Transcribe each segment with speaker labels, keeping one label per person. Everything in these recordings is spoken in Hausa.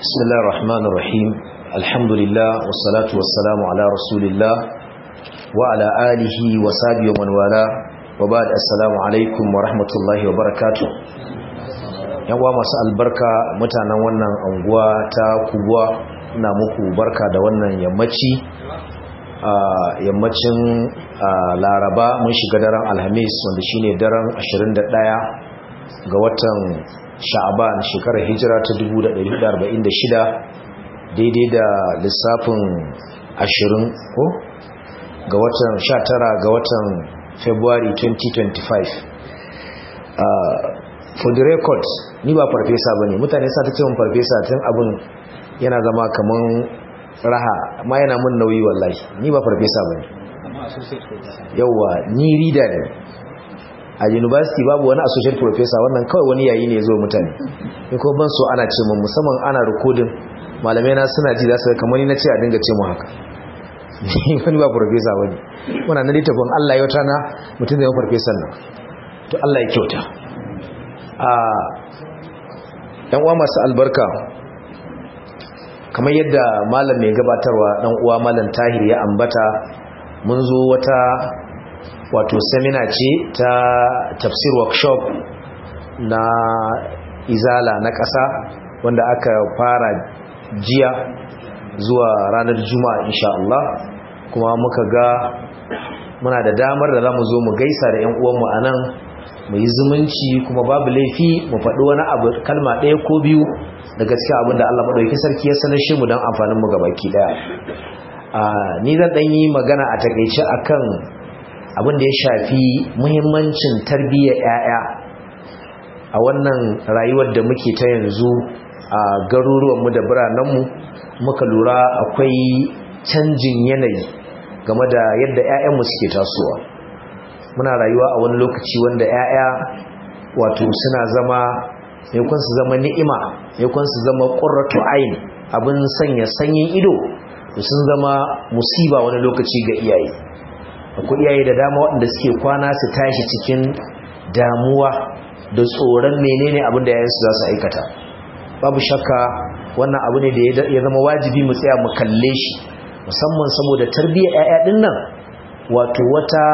Speaker 1: بسم الله الرحمن الرحيم الحمد لله والصلاة والسلام على رسول الله وعلى آله وصحبه ومن والاه وبعد السلام عليكم ورحمة الله وبركاته yawa masu albarka mutanen wannan anguwa ta kubuwa na muku barka da wannan yammaci yammacin laraba mun shiga daren alhamis wanda shine daren 21 ga watan sha'aban shekarar hijira ta 1446 daidai da lissafin 20 ko ga watan 19 ga watan february 2025 for the record ni ba farfesa ba ne mutane sa ta ce mun farfesa tun abin yana zama kaman raha ma yana mun nauyi wallahi ni ba farfesa ba ne yauwa ni reader ne a university babu wani associate professor wannan kawai wani yayi ne zo mutane ni ko ban so ana ce mun musamman ana recording malamai na suna ji za su kamar ni na ce a dinga ce mu haka ni wani ba professor bane muna na littafin Allah ya wata na mutum da ya professor nan to Allah ya kyauta a yan uwa masu albarka kamar yadda malam mai gabatarwa dan uwa malam Tahir ya ambata mun zo wata wato seminar ce ta tafsir workshop na izala na ƙasa wanda aka fara jiya zuwa ranar juma'a insha Allah kuma muka ga muna da damar da za mu zo mu gaisa da 'yan uwanmu a nan mu yi zumunci kuma babu laifi mu faɗi wani abu kalma ɗaya ko biyu da gaskiya abin da Allah maɗauki sarki ya sanar shi mu don amfaninmu gabaki ɗaya ni zan ɗan yi magana a takaice akan abin da ya shafi muhimmancin tarbiyyar 'ya'ya a wannan rayuwar da muke ta yanzu a garuruwanmu da biranenmu muka lura akwai canjin yanayi game da yadda 'ya'yanmu suke tasowa muna rayuwa a wani lokaci wanda 'ya'ya wato suna zama yankun su zama ni'ima yankun su zama ƙurratu ayin abin sanya sanyin ido sun zama musiba wani lokaci ga iyaye akwai iyaye da dama waɗanda suke kwana su tashi cikin damuwa da tsoron menene abin da yayansu za su aikata babu shakka wannan abu ne da ya zama wajibi mu tsaya mu kalle shi musamman saboda tarbiyyar 'ya'ya ɗin nan wato wata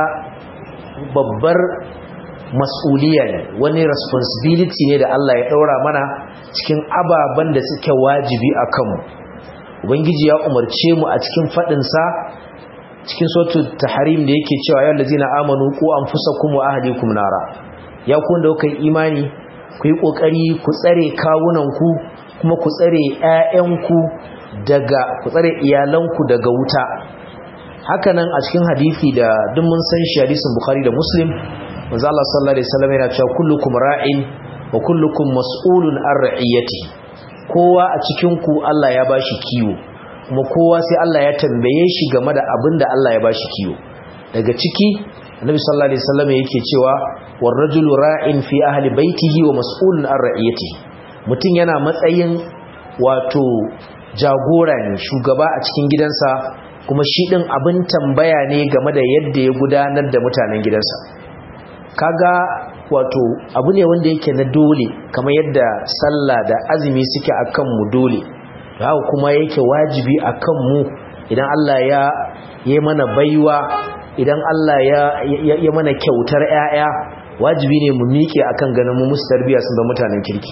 Speaker 1: babbar mas'uliya ne wani responsibility ne da Allah ya ɗaura mana cikin ababen da suke wajibi a kanmu ubangiji ya umarce mu a cikin faɗinsa cikin sautu tahrim da yake cewa ya lazina amanu ku anfusakum wa ahlikum nara ya ku da kuka imani ku yi kokari ku tsare kawunanku kuma ku tsare ƴaƴanku daga ku tsare iyalanku daga wuta hakanan a cikin hadisi da duk mun san shi hadisin bukhari da muslim manzo Allah sallallahu alaihi wasallam yana cewa kullukum ra'in wa kullukum mas'ulun an ra'iyatihi kowa a cikin ku Allah ya bashi kiwo kuma kowa sai Allah ya tambaye shi game da abin da Allah ya bashi kiwo daga ciki annabi sallallahu alaihi wasallam yake cewa war rajulu ra'in fi ahli baitihi wa mas'ulun an ra'iyatihi mutum yana matsayin wato jagora ne shugaba a cikin gidansa kuma shi din abin tambaya ne game da yadda ya gudanar da mutanen gidansa kaga wato abu ne wanda yake na dole kamar yadda sallah da azumi suke akan mu dole haka kuma yake wajibi a kanmu idan Allah ya yi mana baiwa idan Allah ya mana kyautar 'ya'ya wajibi ne mu miƙe akan ganin mu musu tarbiyya sun zama mutanen kirki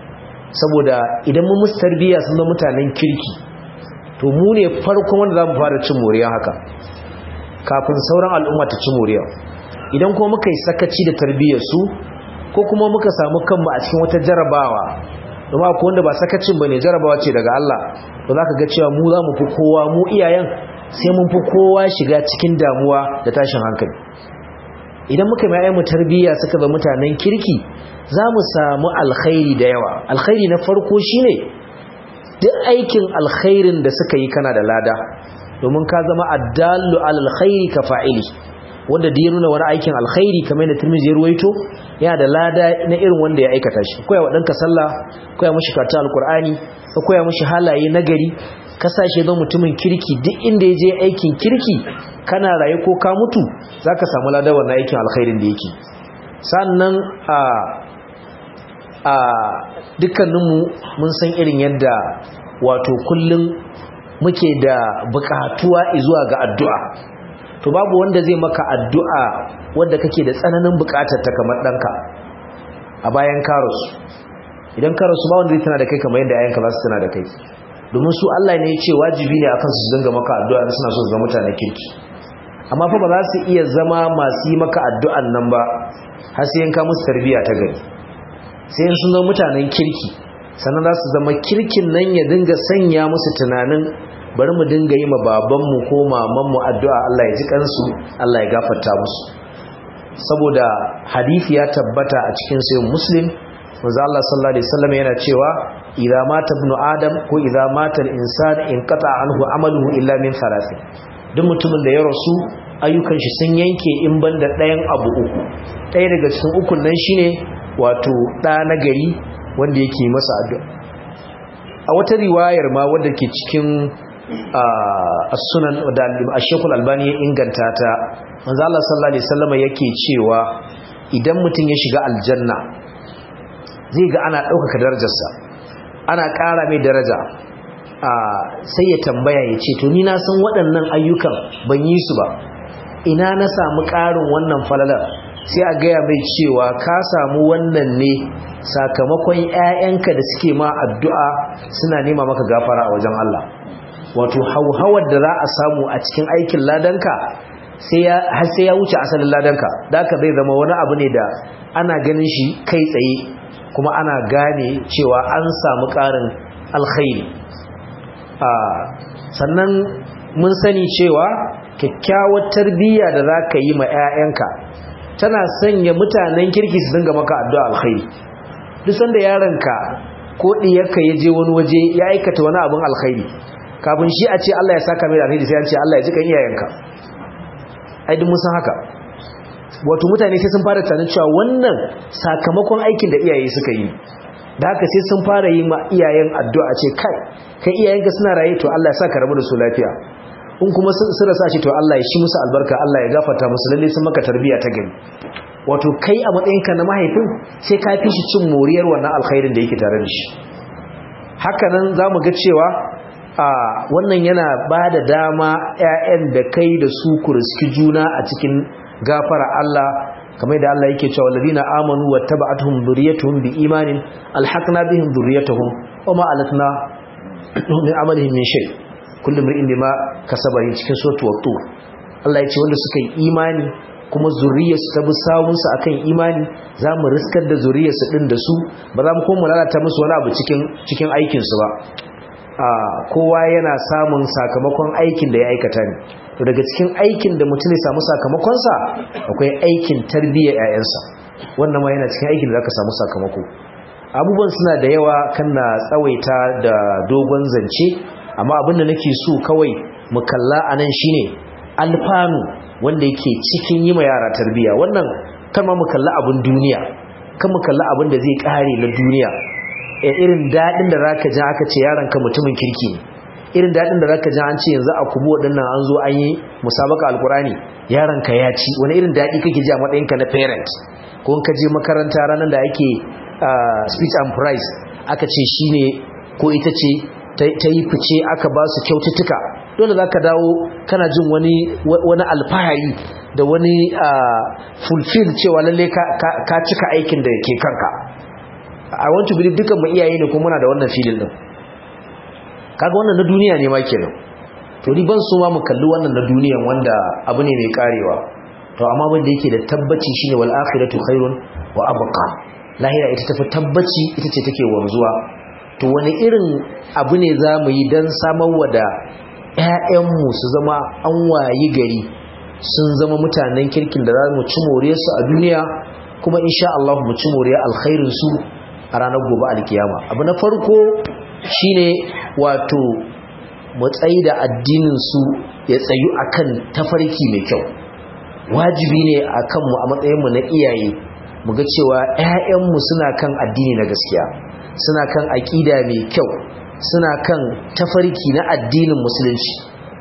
Speaker 1: saboda idan mu musu tarbiyya sun zama mutanen kirki to mu ne farkon wanda za mu fara cin moriya haka kafin sauran al'umma ta ci moriya idan kuma muka yi sakaci da tarbiyyar su ko kuma muka samu kanmu a cikin wata jarabawa domin akwai wanda ba sakacin ba ne jarabawa ce daga Allah to za ka ga cewa mu za mu fi kowa mu iyayen sai mun fi kowa shiga cikin damuwa da tashin hankali idan muka mai mu tarbiyya suka zama mutanen kirki za mu samu alkhairi da yawa alkhairi na farko shine duk aikin alkhairin da suka yi kana da lada domin ka zama addallu alal khairi ka fa'ili wanda da ya nuna wani aikin alkhairi kamar yadda Tirmidhi ya ruwaito yana da lada na irin wanda ya aikata shi koya wa danka sallah koya mishi karatu alqur'ani ka koya mishi halaye nagari kasashe don mutumin kirki duk inda ya je aikin kirki kana raye ko ka mutu zaka samu lada wannan aikin alkhairin da yake sannan a a dukkaninmu mun san irin yadda wato kullum muke da bukatuwa zuwa ga addu'a to babu wanda zai maka addu'a wanda kake da tsananin bukatar ta kamar ɗanka a bayan karosu idan karosu ba wanda zai tana da kai kamar yadda ayyanka za su tana da kai domin su Allah ne ya ce wajibi ne akan su dinga maka addu'a in suna so su zama mutane kirki amma fa ba za su iya zama masu yi maka addu'an nan ba har sai yanka musu tarbiyya ta gari sai sun zama mutanen kirki sannan za su zama kirkin nan ya dinga sanya musu tunanin bari mu dinga yi ma babanmu ko mamanmu addu'a Allah ya ji kansu Allah ya gafarta musu saboda hadisi ya tabbata a cikin sayin muslim manzo Allah sallallahu alaihi wasallam yana cewa idza mata ibnu adam ko idza mata al-insan in qata anhu amaluhu illa min thalath duk mutumin da ya rasu ayyukan shi sun yanke in banda ɗayan abu uku ɗaya daga cikin ukun nan shine wato ɗa na gari wanda yake masa addu'a a wata riwayar ma wadda ke cikin as-sunan da al-shaykhul albani ya inganta ta manzo Allah sallallahu alaihi wasallam yake cewa idan mutum ya shiga aljanna zai ga ana ɗaukaka darajarsa ana ƙara mai daraja sai ya tambaya ya ce to ni na san waɗannan ayyukan ban yi su ba ina na samu ƙarin wannan falalar sai a gaya mai cewa ka samu wannan ne sakamakon 'ya'yanka da suke ma addu'a suna nema maka gafara a wajen Allah wato hauhawar da za a samu a cikin aikin ladanka har sai ya wuce asalin ladanka da aka zai zama wani abu ne da ana ganin shi kai tsaye kuma ana gane cewa an samu ƙarin alkhairi sannan mun sani cewa kyakkyawar tarbiyya da za ka yi ma 'ya'yanka tana sanya mutanen kirki su dinga maka addu'a alkhairi duk sanda yaronka ko ɗiyarka ya je wani waje ya aikata wani abin alkhairi kafin shi a ce Allah ya saka mai alkhairi sai an ce Allah ya ji kan iyayenka ai duk mun san haka wato mutane sai sun fara tunanin cewa wannan sakamakon aikin da iyaye suka yi da haka sai sun fara yi ma iyayen addu'a ce kai kai iyayenka suna raye to Allah ya saka rabu da su lafiya in kuma sun rasa shi to Allah ya shi musu albarka Allah ya gafarta musu lalle sun maka tarbiyya ta gani wato kai a matsayinka na mahaifin sai ka fi shi cin moriyar wannan alkhairin da yake tare da shi haka nan za mu ga cewa a wannan yana ba da dama 'ya'yan da kai da su ku riski juna a cikin gafara Allah kamar da Allah yake cewa ladina amanu wattaba'atuhum dhurriyyatuhum biimanin alhaqna bihim dhurriyyatuhum wama alatna min amalihim min shay kullu mar'in bima kasaba cikin suratul tur Allah ya ce wanda suka yi imani kuma zuriyarsu ta bi sawunsu akan imani za mu riskar da zuriyarsu din da su ba za mu kuma lalata musu wani abu cikin cikin aikinsu ba kowa yana samun sakamakon aikin da ya aikata ne to daga cikin aikin da mutum ya samu sakamakonsa akwai aikin tarbiyyar 'ya'yansa wannan ma yana cikin aikin da zaka samu sakamako abubuwan suna da yawa kan na tsawaita da dogon zance amma abin da nake so kawai mu kalla anan shine alfanu wanda yake cikin yi ma yara tarbiyya wannan kan ma mu kalla abin duniya kan mu kalla abin da zai kare na duniya e irin dadin da zaka ji aka ce yaron ka mutumin kirki ne irin dadin da zaka ji an ce yanzu a kubu wadannan an zo an yi musabaka alkurani yaron ka ya ci wani irin dadi kake ji a matsayin ka na parent ko in ka je makaranta ranar da ake speech and prize aka ce shine ko ita ce ta yi fice aka ba su kyaututtuka dole za ka dawo kana jin wani wani alfahari da wani fulfill cewa lalle ka cika aikin da ke kanka a want to believe dukan mu iyaye ne kuma muna da wannan filin din kaga wannan na duniya ne ma kenan to ni ban so ma mu kalli wannan na duniyan wanda abu ne mai karewa to amma wanda yake da tabbaci shine wal akhiratu khairun wa abqa lahira ita tafi tabbaci ita ce take wanzuwa to wani irin abu ne za mu yi don samarwa da 'ya'yanmu su zama an wayi gari sun zama mutanen kirkin da za mu ci moriyarsu a duniya kuma insha Allah mu ci moriyar alkhairinsu a ranar gobe alkiyama abu na farko shine wato mu tsayi da addininsu ya tsayu akan tafarki mai kyau wajibi ne a kanmu a matsayinmu na iyaye mu ga cewa 'ya'yanmu suna kan addini na gaskiya suna kan aƙida mai kyau suna kan tafarki na addinin musulunci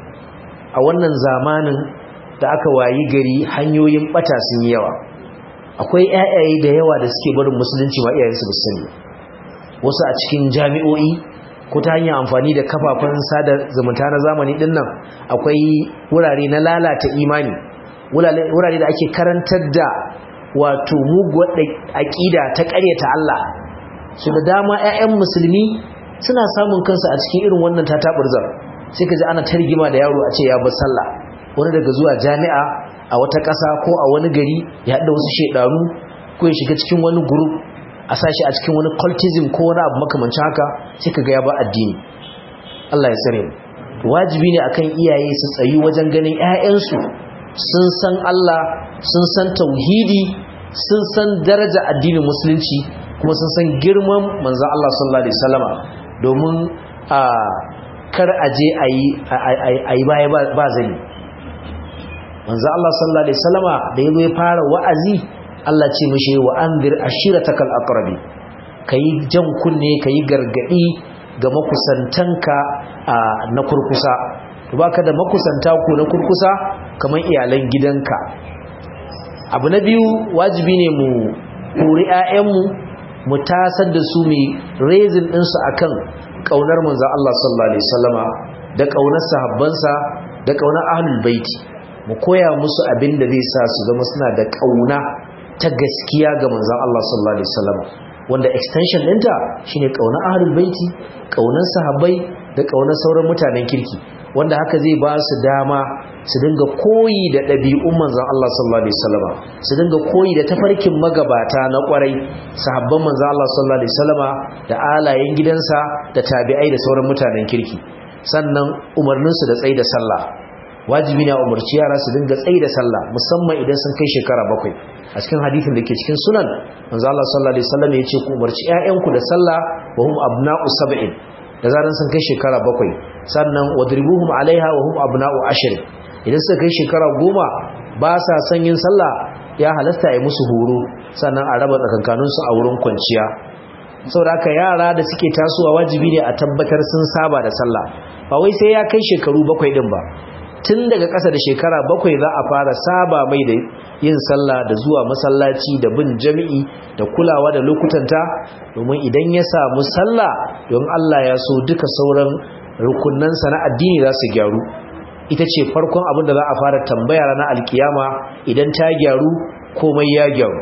Speaker 1: a wannan zamanin da aka wayi gari hanyoyin bata sun yi yawa akwai ƴaƴaye da yawa da suke barin musulunci ma iyayensu ba su sani wasu a cikin jami'o'i ko ta hanyar amfani da kafafen sada zumunta na zamani din nan akwai wurare na lalata imani wurare da ake karantar da wato muguwar aƙida ta ƙaryata Allah su da dama 'ya'yan musulmi suna samun kansu a cikin irin wannan tataburzar sai ka ji ana targima da yaro a ce ya bar sallah wani daga zuwa jami'a a wata ƙasa ko a wani gari ya haɗa wasu shaidaru ko ya shiga cikin wani group a sashi a cikin wani cultism ko wani abu makamancin haka sai ka ga ya ba addini Allah ya tsare mu wajibi ne akan iyaye su tsayi wajen ganin 'ya'yansu sun san Allah sun san tauhidi sun san daraja addinin musulunci kuma sun san girman manzon Allah sallallahu alaihi wasallama domin a kar aje ayi ayi baya ba zani manzon Allah sallallahu alaihi wasallama da yazo ya fara wa'azi Allah ce mishi wa anzir ashiratakal aqrabi kai jan kunne kai gargadi ga makusantanka na kurkusa baka da makusanta ku na kurkusa kamar iyalan gidanka abu na biyu wajibi ne mu kori 'ya'yanmu mu tasar da su mai rezin ɗinsu a kan ƙaunar manzan Allah sallallahu Alaihi wasallama da ƙaunar sahabbansa da ƙaunar ahlul baiti mu koya musu abin da zai sa su zama suna da ƙauna ta gaskiya ga manzan Allah sallallahu Alaihi wasallama wanda extension ɗinta shine ƙaunar ahlul baiti ƙaunar sahabbai da ƙaunar sauran mutanen kirki wanda haka zai ba su dama su dinga koyi da ɗabi'un manzan Allah sallallahu alaihi wasallama su dinga koyi da tafarkin magabata na ƙwarai sahabban manzan Allah sallallahu alaihi wasallama da alayen gidansa da tabi'ai da sauran mutanen kirki sannan umarninsu da tsayi da sallah wajibi ne a umarci yara su dinga tsayi da sallah musamman idan sun kai shekara bakwai a cikin hadithin da ke cikin sunan manzan Allah sallallahu alaihi wasallama ya ce ku umarci 'ya'yanku da sallah wa hum abna'u sab'in da zaran sun kai shekara bakwai sannan wadribuhum alaiha wa hum abna'u ashr idan suka kai shekara goma ba sa son yin sallah ya halasta ya musu horo sannan a raba tsakankanin su a wurin kwanciya saboda haka yara da suke tasowa wajibi ne a tabbatar sun saba da sallah ba wai sai ya kai shekaru bakwai din ba tun daga ƙasa da shekara bakwai za a fara saba mai da yin sallah da zuwa masallaci da bin jami'i da kulawa da lokutanta domin idan ya samu sallah don Allah ya so duka sauran rukunansa na addini za su gyaru ita ce farkon abin da za a fara tambaya ranar alkiyama idan ta gyaru komai ya gyaru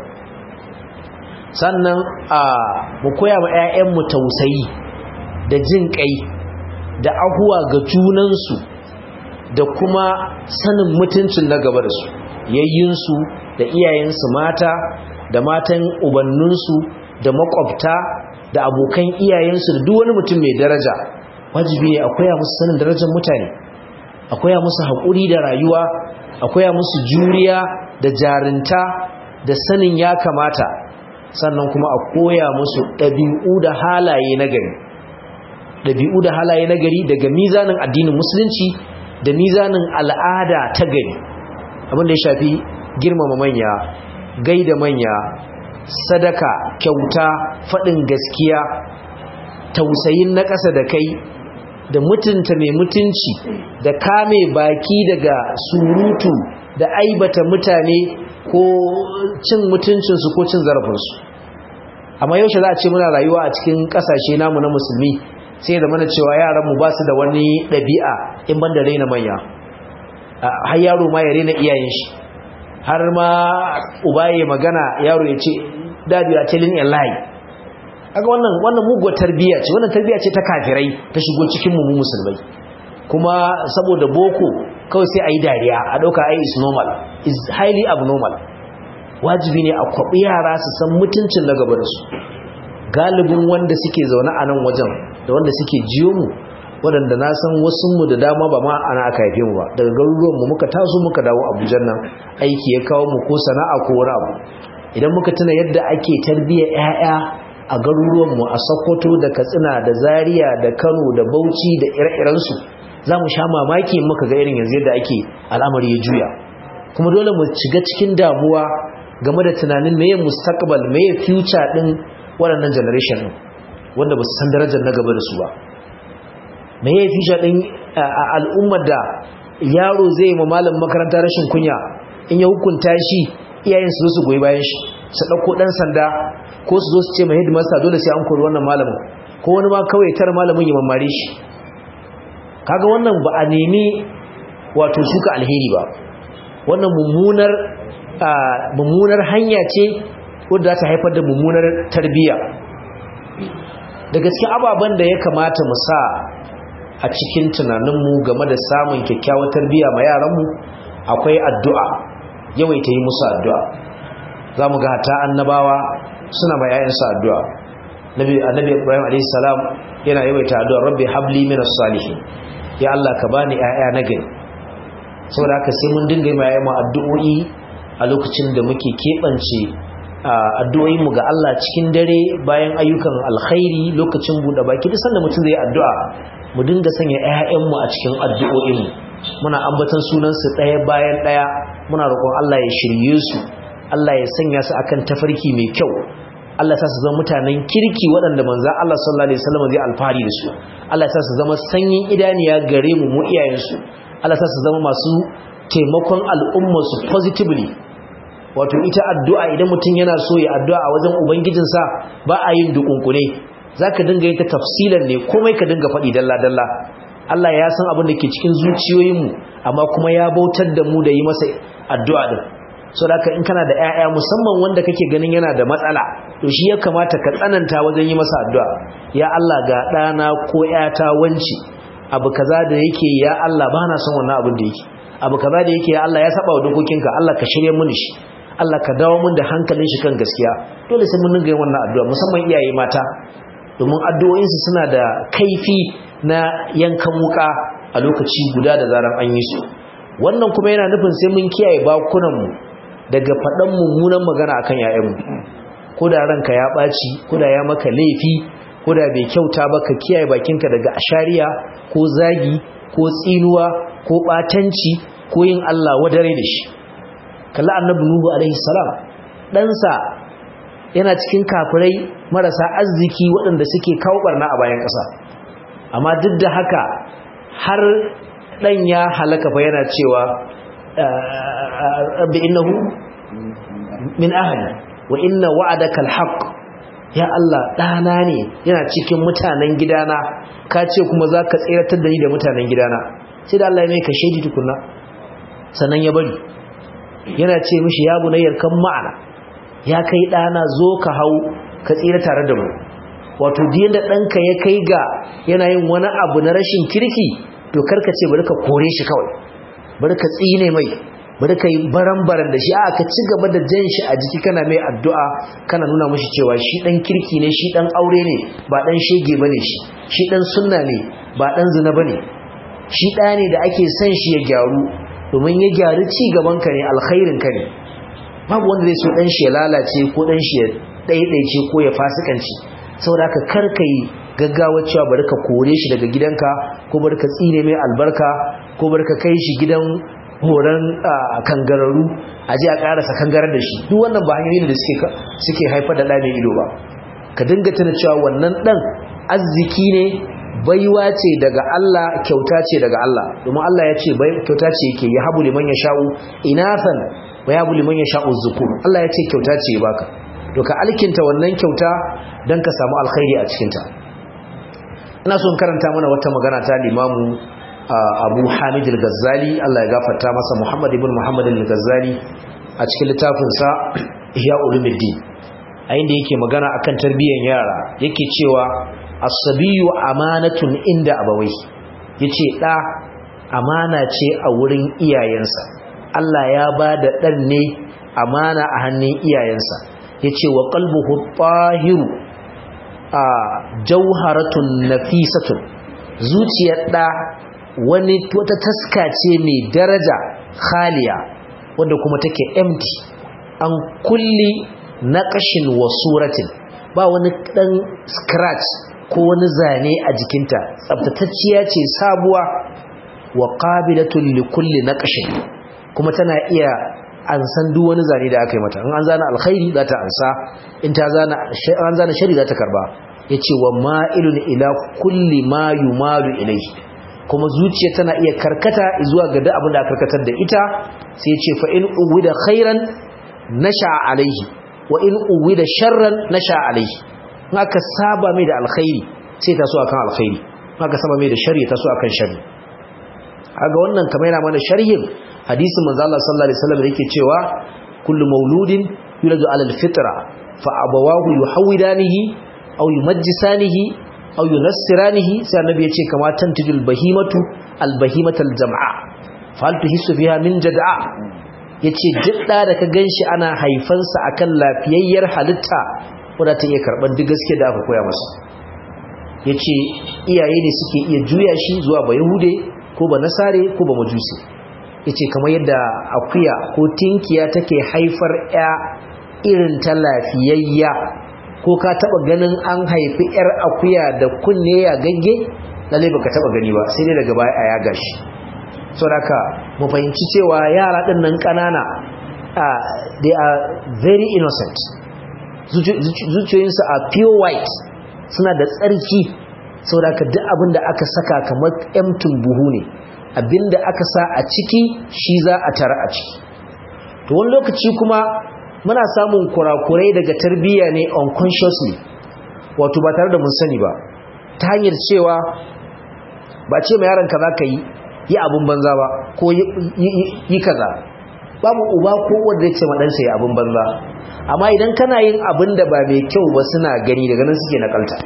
Speaker 1: sannan a mu koya ma 'ya'yanmu tausayi da jin kai da ahuwa ga junansu da kuma sanin mutuncin na gaba da su yayyinsu da iyayensu mata da matan ubanninsu da makwabta da abokan iyayensu da duk wani mutum mai daraja wajibi ne akwai musu sanin darajar mutane akwai musu haƙuri da rayuwa akwai musu juriya da jarinta da sanin ya kamata sannan kuma a koya musu ɗabi'u da halaye na gari ɗabi'u da halaye na gari daga mizanin addinin musulunci da mizanin al'ada ta gari abin da ya shafi girmama manya gaida manya sadaka kyauta faɗin gaskiya tausayin na ƙasa da kai da mutunta mai mutunci da kame baki daga surutu da aibata mutane ko cin mutuncinsu ko cin zarafinsu amma yaushe za a ce muna rayuwa a cikin ƙasashe namu na musulmi sai da mana cewa yaranmu ba su da wani ɗabi'a in ban da raina manya har yaro ma ya raina iyayen shi har ma uba ya magana yaro ya ce dadi a telling a lie aga wannan wannan muguwar tarbiyya ce wannan tarbiyya ce ta kafirai ta shigo cikin mu musulmai kuma saboda boko kawai sai ayi dariya a dauka ai is normal is highly abnormal wajibi ne a kwabi yara su san mutuncin na gaba da su galibin wanda suke zaune a nan wajen da wanda suke jiyo mu waɗanda na san wasu mu da dama ba ma ana aka haife mu ba daga garuruwan mu muka taso muka dawo Abuja nan aiki ya kawo mu ko sana'a ko wani abu idan muka tuna yadda ake tarbiyyar ƴaƴa a garuruwan mu a Sokoto da Katsina da Zaria da Kano da Bauchi da ire-iren su zamu sha mamaki muka ga irin yanzu yadda ake al'amari ya juya kuma dole mu shiga cikin damuwa game da tunanin meye mustaqbal meye future din waɗannan generation din wanda ba su san darajar na gaba da su ba me ya fi shaɗin al'ummar da yaro zai yi malam makaranta rashin kunya in ya hukunta shi iyayen su su goyi bayan shi su ɗauko ɗan sanda ko su zo su ce mai hidimasta dole sai an kori wannan malamin ko wani ma kawai tar malamin ya mamare shi kaga wannan ba a nemi wato shuka alheri ba wannan mummunar mummunar hanya ce wadda ta haifar da mummunar tarbiyya daga cikin ababen da ya kamata mu sa a cikin tunaninmu game da samun kyakkyawar tarbiyya ma yaranmu akwai addu'a yawaita yi musu addu'a za mu ga hata annabawa suna ma ‘ya'yansu addu'a annabi ibrahim a.s. yana yawaita addu'a rabbi habli minas salihin ya Allah ka bani ‘ya'ya na gani saboda haka sai mun dinga yi ma ‘ya'ya addu'o'i a lokacin da muke keɓance addu'o'inmu ga Allah cikin dare bayan ayyukan alkhairi lokacin buɗe baki duk sanda mutum zai addu'a mu dinga sanya ‘ya'yanmu a cikin addu'o'inmu muna ambatan sunansu ɗaya bayan ɗaya muna roƙon Allah ya shirye su Allah ya sanya su akan tafarki mai kyau Allah sa su zama mutanen kirki waɗanda manza Allah sallallahu alaihi wasallam zai alfahari da su Allah sa su zama sanyin idaniya gare mu mu iyayensu Allah sa su zama masu taimakon al'umma su positively wato ita addu'a idan mutum yana so ya addu'a a wajen ubangijinsa ba a yin dukunkune zaka dinga yin ta tafsilan ne komai ka dinga faɗi dalla dalla Allah ya san abin da ke cikin zuciyoyinmu amma kuma ya bautar da mu da yi masa addu'a din so da in kana da 'ya'ya musamman wanda kake ganin yana da matsala to shi ya kamata ka tsananta wajen yi masa addu'a ya Allah ga ɗana ko 'yata wanci abu kaza da yake ya Allah ba na son wannan abin da yake abu kaza da yake ya Allah ya saba wa dokokinka Allah ka shirye mini shi Allah ka dawo mun da hankalin shi kan gaskiya dole sai mun dinga yin wannan addu'a musamman iyaye mata domin addu'o'insu suna da kaifi na yankan wuka a lokaci guda da zaran an yi su wannan kuma yana nufin sai mun kiyaye bakunanmu daga faɗan mummunan magana akan ‘ya'yanmu ko da ranka ya ɓaci ko da ya maka laifi ko da bai kyauta ba ka kiyaye bakinka daga ashariya ko zagi ko tsinuwa ko ɓatanci ko yin Allah wadare da shi kalla annabi nuhu alaihi salam ɗansa yana cikin kafirai marasa arziki waɗanda suke kawo barna a bayan ƙasa amma duk da haka har ɗan ya halaka fa yana cewa rabbi innahu min ahli wa inna wa'adaka alhaq ya Allah ɗana ne yana cikin mutanen gidana ka ce kuma za ka tseratar da ni da mutanen gidana sai da Allah ya mai ka shaidi tukunna sannan ya bari yana ce mishi ya bunayyar kan ma'ana ya kai ɗana zo ka hau ka tsira tare da mu wato diyan da ɗanka ya kai ga yana yin wani abu na rashin kirki to karka ce bari ka kore shi kawai bari ka tsine mai bari ka yi baran-baran da shi a ka ci gaba da jan shi a jiki kana mai addu'a kana nuna mashi cewa shi ɗan kirki ne shi ɗan aure ne ba ɗan shege ba ne shi shi ɗan sunna ne ba ɗan zina ba ne shi ɗaya ne da ake son shi ya gyaru domin ya gyaru ci gabanka ne alkhairinka ne babu wanda zai so ɗan shi ya lalace ko ɗan shi ya ɗaiɗaice ko ya fasikanci saboda haka kar ka yi gaggawa cewa bari ka kore shi daga gidanka ko bari ka tsine mai albarka ko bari ka kai shi gidan horon kangararru a ji a karasa kangarar da shi duk wannan ba hanyoyin da suke haifar da ɗa mai ido ba ka dinga tana cewa wannan ɗan arziki ne baiwa ce daga Allah kyauta ce daga Allah domin Allah ya ce kyauta ce yake ya habu liman ya sha'u inathan wa ya habu liman ya sha'u zukur Allah ya ce kyauta ce baka to ka alkinta wannan kyauta don ka samu alkhairi a cikinta ina so in karanta mana wata magana ta limamu abu hamid al-ghazali Allah ya gafarta masa muhammad ibn muhammad al-ghazali a cikin littafinsa ihya ulumuddin a inda yake magana akan tarbiyyar yara yake cewa as-sabiyu amanatun inda abawai yace da amana ce a wurin iyayensa Allah ya ba da dan ne amana a hannun iyayensa yace wa qalbuhu tahiru a jauharatun nafisatun zuciyar da wani wata taska ce mai daraja khaliya wanda kuma take empty an kulli naqashin wa suratin ba wani dan scratch ko wani zane a jikinta tsaftatacciya ce sabuwa wa qabilatun li kulli naqashin kuma tana iya an san duk wani zane da aka yi mata in an zana alkhairi za ta ansa in ta zana an zana shari za ta karba yace wa ma'ilun ila kulli ma yumalu ilayhi kuma zuciya tana iya karkata zuwa ga duk abin da karkatar da ita sai yace fa in uwida khairan nasha alaihi wa in uwida sharran nasha alayhi in aka saba mai da alkhairi sai ta so akan alkhairi in aka saba mai da sharri ta so akan sharri kaga wannan kamar yana mana sharhin hadisin manzo Allah sallallahu alaihi wasallam yake cewa kullu mauludin yuladu ala alfitra fa abawahu yuhawidanihi aw yumajjisanihi aw yunassiranihi sai annabi yace kama tantijul bahimatu albahimatal jam'a fa hal tuhissu fiha min jad'a yace jidda da ka ganshi ana haifansa akan lafiyayyar halitta wanda ta iya karban duk gaskiya da aka koya masa yace iyaye ne suke iya juya shi zuwa ba yahude ko ba nasare ko ba majusi yace kamar yadda akuya ko tinkiya take haifar ya irin ta lafiyayya ko ka taba ganin an haifi yar akuya da kunne ya gagge lalle baka taba gani ba sai dai daga baya a yaga shi saboda mu fahimci cewa yara din nan kanana they are very innocent zuciyoyinsu a pure white suna da tsarki saboda duk abin da aka saka kamar emtin buhu ne abinda aka sa a ciki shi za a tara a ciki to wani lokaci kuma muna samun kurakurai daga tarbiyya ne unconsciously wato ba tare da mun sani ba ta hanyar cewa ba ce mai yaron kaza ka yi yi abin banza ba ko yi kaza babu uba ko wanda ya ce maɗansa yi abin banza amma idan kana yin abin da ba mai kyau ba suna gani daga nan suke nakalta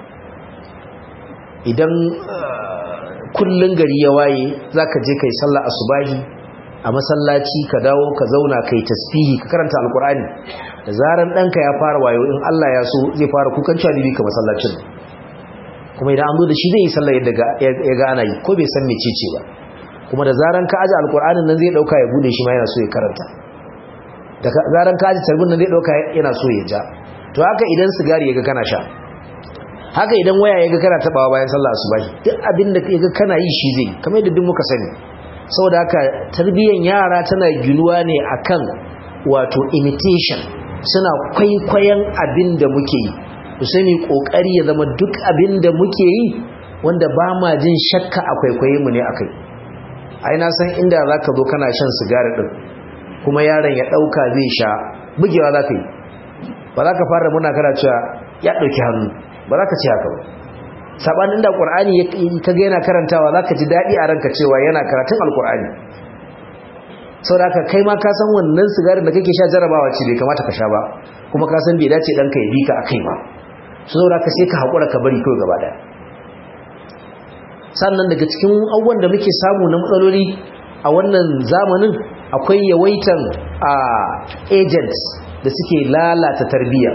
Speaker 1: idan kullun gari ya waye zaka je kai sallah asubahi a masallaci ka dawo ka zauna kai tasbihi ka karanta alqur'ani da zaran danka ya fara wayo in Allah ya so zai fara kukan calibi ka masallacin kuma idan an zo da shi zai yi sallah yadda ya ga ana yi ko bai san mecece ba kuma da zaran ka aje alqur'anin nan zai dauka ya bude shi ma yana so ya karanta da zaran ka aje tarbin nan zai dauka yana so ya ja to haka idan sigari ya ga kana sha haka idan waya ya ga kana tabawa bayan sallah asubahi duk abin da ya ga kana yi shi zai kamar yadda duk muka sani saboda haka tarbiyyar yara tana ginuwa ne akan wato imitation suna kwaikwayon abin da muke yi ku sani kokari ya zama duk abin da muke yi wanda ba ma jin shakka a kwaikwaye mu ne akai ai na san inda zaka zo kana shan sigari din kuma yaron ya dauka zai sha bugewa zaka yi ba za ka fara muna kana cewa ya dauki hannu ba za ka ce haka ba sabanin da qur'ani ka ga yana karantawa za ka ji daɗi a ranka cewa yana karatun alqur'ani saboda haka kai ma ka san wannan sigarin da kake sha jarabawa ce bai kamata ka sha ba kuma ka san bai dace ɗanka ya bi ka akai ba saboda haka sai ka haƙura ka bari kawai gaba ɗaya sannan daga cikin abubuwan da muke samu na matsaloli a wannan zamanin akwai yawaitan a agents da suke lalata tarbiyya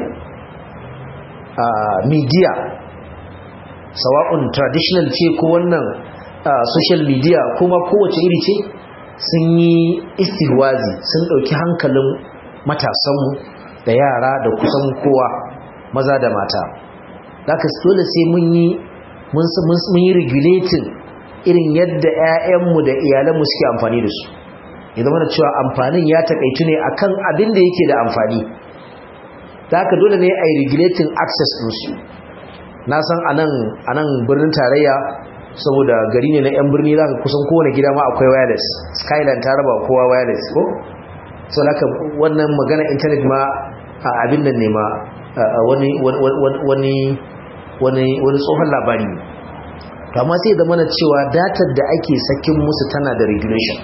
Speaker 1: media sawa'un traditional ce ko wannan social media kuma kowace iri ce sun yi istihwazi sun ɗauki hankalin matasanmu da yara da kusan kowa maza da mata da ka dole sai mun yi mun yi regulating irin yadda 'ya'yanmu da iyalanmu suke amfani da su ya zama da cewa amfanin ya takaitu ne akan abin da yake da amfani da haka dole ne a yi regulating access ɗinsu na san a nan birnin tarayya saboda gari ne na 'yan birni za ka kusan kowane gida ma akwai wireless skyline ta raba kowa wireless ko so haka wannan magana intanet ma a abin nan ne ma wani tsohon labari to amma sai da mana cewa datar da ake sakin musu tana da regulation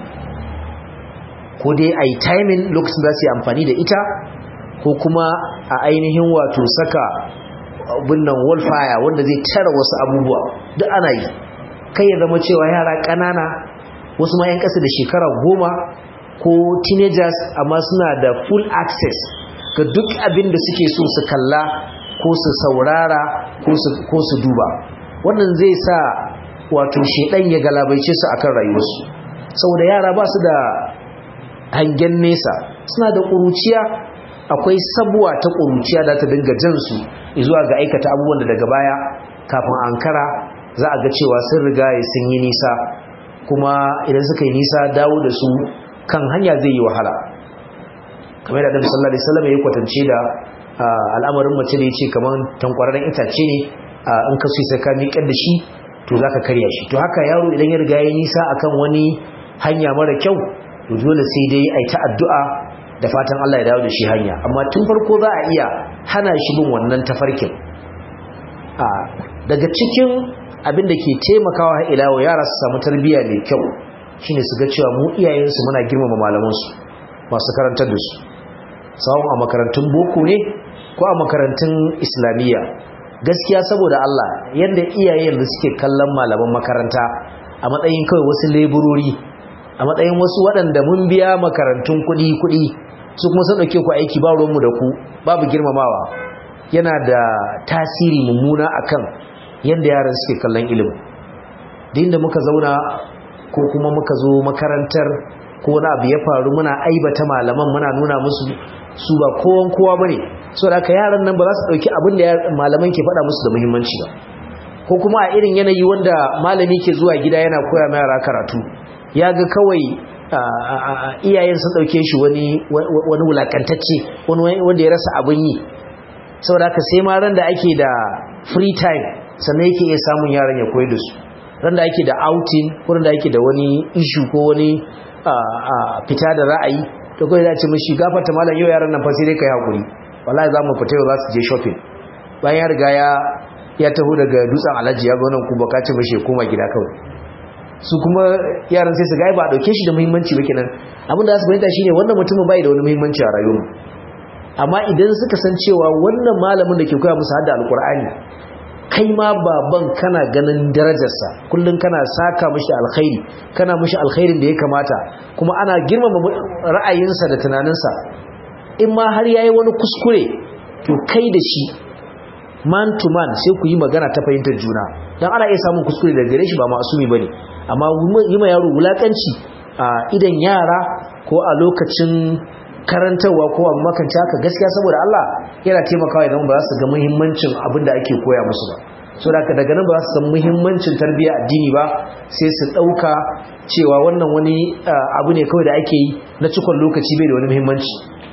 Speaker 1: ko dai a yi timing lokacin za su yi amfani da ita ko kuma a ainihin wato saka binnan wallfire wanda zai tara wasu abubuwa duk ana yi kai ya zama cewa yara ƙanana wasu ma 'yan ƙasa da shekara goma ko teenagers amma suna da full access ga duk abin da suke so su kalla ko su saurara ko su duba wannan zai sa wato shedan ya galabaice su akan rayuwarsu saboda yara ba su da hangen nesa suna da ƙuruciya akwai sabuwa ta ƙuruciya da ta dinga jansu zuwa ga aikata abubuwan da daga baya kafin ankara za a ga cewa sun riga sun yi nisa kuma idan suka yi nisa dawo da su kan hanya zai yi wahala kamar da Annabi sallallahu alaihi wasallam ya kwatance da al'amarin mace da yace kaman tankwararren itace ne in ka so sai ka miƙar da shi to zaka karya shi to haka yaro idan ya riga ya nisa akan wani hanya mara kyau to dole sai dai ai ta addu'a da fatan Allah ya dawo da shi hanya amma tun farko za a iya hana shi bin wannan tafarkin a daga cikin abin da ke taimakawa ilawo yara su samu tarbiyya mai kyau shine su ga cewa mu iyayensu muna girmama malamansu masu karantar da su sawun a makarantun boko ne ko a makarantun islamiyya gaskiya saboda Allah yadda iyayen da suke kallon malaman makaranta a matsayin kawai wasu leburori a matsayin wasu waɗanda mun biya makarantun kuɗi kuɗi su kuma sun ɗauke ku aiki ba ruwanmu da ku babu girmamawa yana da tasiri mummuna akan yadda yaran suke kallon ilimin da inda muka zauna ko kuma muka zo makarantar ko wani abu ya faru muna aibata malaman muna nuna musu su ba kowan kowa bane so da yaran nan ba za su dauki abin da malaman ke faɗa musu da muhimmanci ba ko kuma a irin yanayi wanda malami ke zuwa gida yana koya ma yara karatu ya ga kawai iyayen sun dauke shi wani wani wulakantacce wani wanda ya rasa abin yi saboda haka sai ma ran da ake da free time sannan yake iya samun yaran ya koyi da su ran da ake da outing ko da ake da wani issue ko wani fita da ra'ayi to kawai za ce mashi gafarta malam yau yaran nan fa sai dai kai hakuri wallahi za mu fita yau za su je shopping bayan ya riga ya ya taho daga dutsen alhaji ya ga wannan kuma ka ce mashi ya koma gida kawai su kuma yaran sai su ga ba a dauke shi da muhimmanci ba kenan abin da za su fahimta shine wannan mutumin bai da wani muhimmanci a rayuwar amma idan suka san cewa wannan malamin da ke koya musu hadda alkur'ani kai ma baban kana ganin darajarsa kullum kana saka mishi alkhairi kana mishi alkhairin da ya kamata kuma ana girmama ra'ayinsa da tunaninsa in ma har yayi wani kuskure to kai da shi man to man sai ku yi magana ta fahimtar juna dan ana iya samun kuskure daga gare shi ba masumi bane amma yi ma yaro wulakanci a idan yara ko a lokacin karantarwa ko abu makanci haka gaskiya saboda Allah yana taimakawa idan ba za su ga muhimmancin abin da ake koya musu ba so da daga nan ba za su san muhimmancin tarbiyya addini ba sai su ɗauka cewa wannan wani abu ne kawai da ake yi na cikon lokaci bai da wani muhimmanci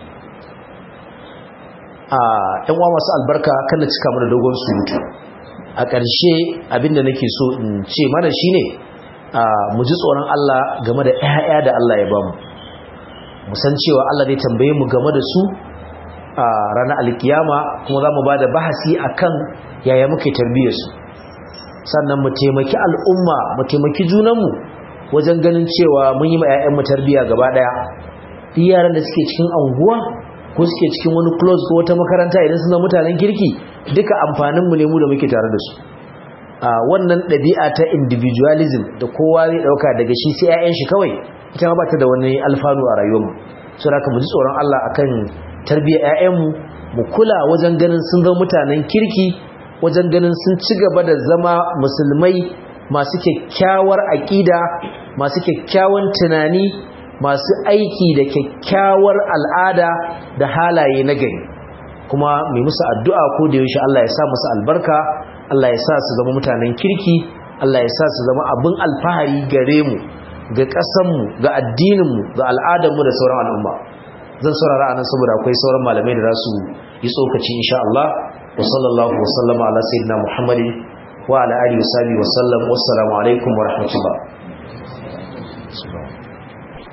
Speaker 1: a ɗan uwa masu albarka kan na cika mana dogon surutu a ƙarshe abin da nake so in ce mana shine mu ji tsoron Allah game da 'ya'ya da Allah ya bamu mu san cewa Allah zai tambaye mu game da su a ranar alkiyama kuma za mu ba da bahasi akan yaya muke tarbiyyar su sannan mu taimaki al'umma mu taimaki junanmu wajen ganin cewa mun yi ma 'ya'yanmu tarbiyya gaba ɗaya duk yaran da suke cikin anguwa ko suke cikin wani close ko wata makaranta idan suna mutanen kirki duka amfaninmu ne mu da muke tare da su a wannan ɗabi'a ta individualism da kowa zai ɗauka daga shi sai 'ya'yan shi kawai ita ma ba ta da wani alfanu a rayuwarmu so da mu ji tsoron Allah akan tarbiyyar 'ya'yanmu mu kula wajen ganin sun zama mutanen kirki wajen ganin sun ci gaba da zama musulmai masu kyakkyawar aƙida masu kyakkyawan tunani masu aiki da kyakkyawar al'ada da halaye na gari kuma mai musu addu'a ko da yaushe Allah ya sa musu albarka Allah ya sa su zama mutanen kirki Allah ya sa su zama abin alfahari gare mu ga ƙasanmu ga addininmu ga al'adarmu da sauran al'umma zan saurara anan saboda akwai sauran malamai da za su yi tsokaci insha Allah wa sallallahu wa sallama ala sayyidina Muhammadin wa ala alihi wa sahbihi wa sallam wassalamu alaikum wa rahmatullah